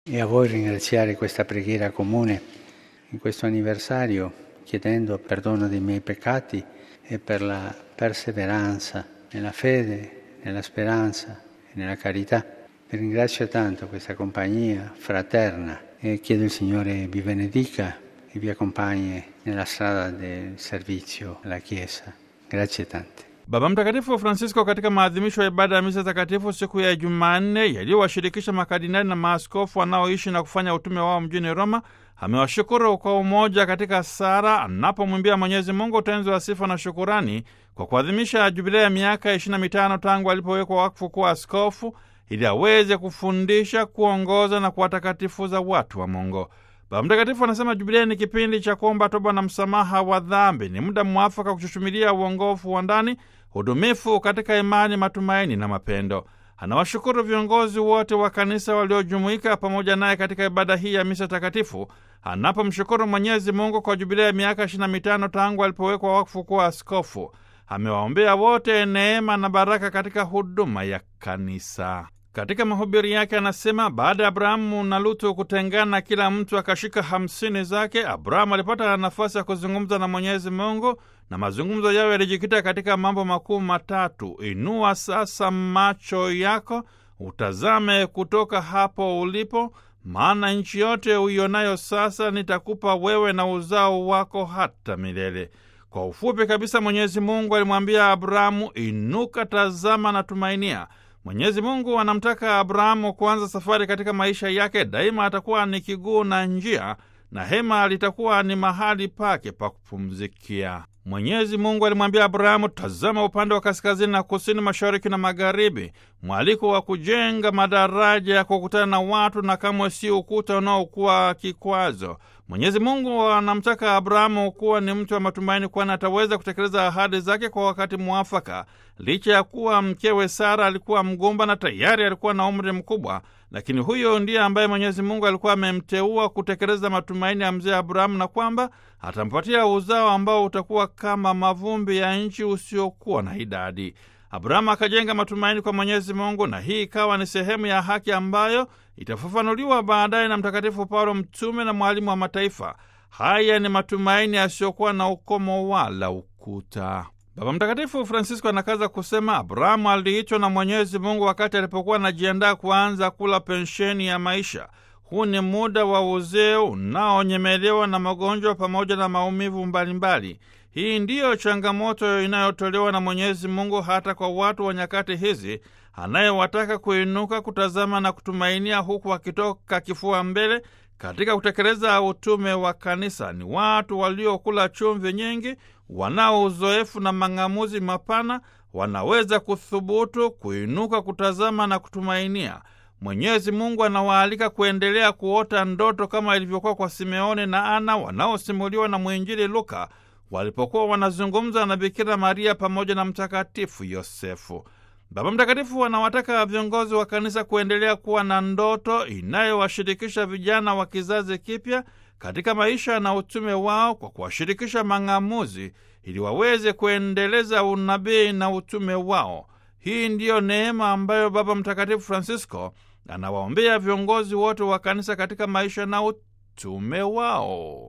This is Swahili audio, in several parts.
e a voi ringraziare questa preghiera comune in questo anniversario chiedendo perdono dei miei peccati e per la perseveranza nella fede, nella speranza e nella carità. Vi ringrazio tanto questa compagnia fraterna e chiedo il Signore vi benedica e vi accompagni nella strada del servizio alla Chiesa. Grazie tante. Baba Mtakatifu Francisco katika maadhimisho ya ibada ya misa takatifu siku ya Jumanne yaliyowashirikisha makardinali na maaskofu wanaoishi na kufanya utume wao mjini Roma amewashukuru kwa umoja katika sala anapomwimbia Mwenyezi Mungu utenzi wa sifa na shukurani kwa kuadhimisha jubilea ya miaka ishirini na mitano tangu alipowekwa wakfu kuwa askofu ili aweze kufundisha, kuongoza na kuwatakatifuza watu wa Mungu. Baba Mtakatifu anasema jubilei ni kipindi cha kuomba toba na msamaha wa dhambi. Ni muda mwafaka kuchuchumilia uongofu wa ndani, hudumifu katika imani, matumaini na mapendo. Anawashukuru viongozi wote wa kanisa waliojumuika pamoja naye katika ibada hii ya misa takatifu, anapomshukuru Mwenyezi Mungu kwa jubilei ya miaka ishirini na mitano tangu alipowekwa wakfu kuwa askofu. Amewaombea wote neema na baraka katika huduma ya kanisa. Katika mahubiri yake anasema baada ya Abrahamu na Lutu kutengana, kila mtu akashika hamsini zake, Abrahamu alipata nafasi ya kuzungumza na Mwenyezi Mungu, na mazungumzo yao yalijikita katika mambo makuu matatu: inua sasa macho yako utazame kutoka hapo ulipo, maana nchi yote uionayo sasa nitakupa wewe na uzao wako hata milele. Kwa ufupi kabisa, Mwenyezi Mungu alimwambia Abrahamu, inuka, tazama na tumainia. Mwenyezi Mungu anamtaka Abrahamu kuanza safari katika maisha yake. Daima atakuwa ni kiguu na njia, na hema litakuwa ni mahali pake pa kupumzikia. Mwenyezi Mungu alimwambia Abrahamu, tazama upande wa kaskazini na kusini, mashariki na magharibi, mwaliko wa kujenga madaraja ya kukutana na watu, na kamwe si ukuta unaokuwa kikwazo. Mwenyezi Mungu anamtaka Abrahamu kuwa ni mtu wa matumaini, kwani ataweza kutekeleza ahadi zake kwa wakati mwafaka. Licha ya kuwa mkewe Sara alikuwa mgumba na tayari alikuwa na umri mkubwa, lakini huyo ndiye ambaye Mwenyezi Mungu alikuwa amemteua kutekeleza matumaini ya mzee Abrahamu, na kwamba atampatia uzao ambao utakuwa kama mavumbi ya nchi usiokuwa na idadi. Abrahamu akajenga matumaini kwa Mwenyezi Mungu, na hii ikawa ni sehemu ya haki ambayo itafafanuliwa baadaye na Mtakatifu Paulo, mtume na mwalimu wa mataifa. Haya ni matumaini yasiyokuwa na ukomo wala ukuta. Baba Mtakatifu Francisco anakaza kusema, Abrahamu aliitwa na Mwenyezi Mungu wakati alipokuwa anajiandaa kuanza kula pensheni ya maisha. Huu ni muda wa uzee unaonyemelewa na magonjwa pamoja na maumivu mbalimbali. Hii ndiyo changamoto inayotolewa na Mwenyezi Mungu hata kwa watu wa nyakati hizi, anayewataka kuinuka, kutazama na kutumainia, huku akitoka kifua mbele katika kutekeleza utume wa kanisa. Ni watu waliokula chumvi nyingi, wanao uzoefu na mang'amuzi mapana, wanaweza kuthubutu, kuinuka, kutazama na kutumainia. Mwenyezi Mungu anawaalika kuendelea kuota ndoto kama ilivyokuwa kwa Simeoni na Ana wanaosimuliwa na mwinjili Luka walipokuwa wanazungumza na Bikira Maria pamoja na Mtakatifu Yosefu. Baba Mtakatifu anawataka viongozi wa kanisa kuendelea kuwa na ndoto inayowashirikisha vijana wa kizazi kipya katika maisha na utume wao kwa kuwashirikisha mang'amuzi ili waweze kuendeleza unabii na utume wao. Hii ndiyo neema ambayo Baba Mtakatifu Francisco anawaombea viongozi wote wa kanisa katika maisha na utume wao.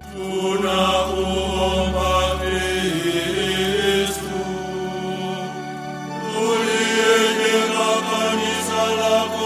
Tunakuomba Kristu, uliyejenga kanisa lako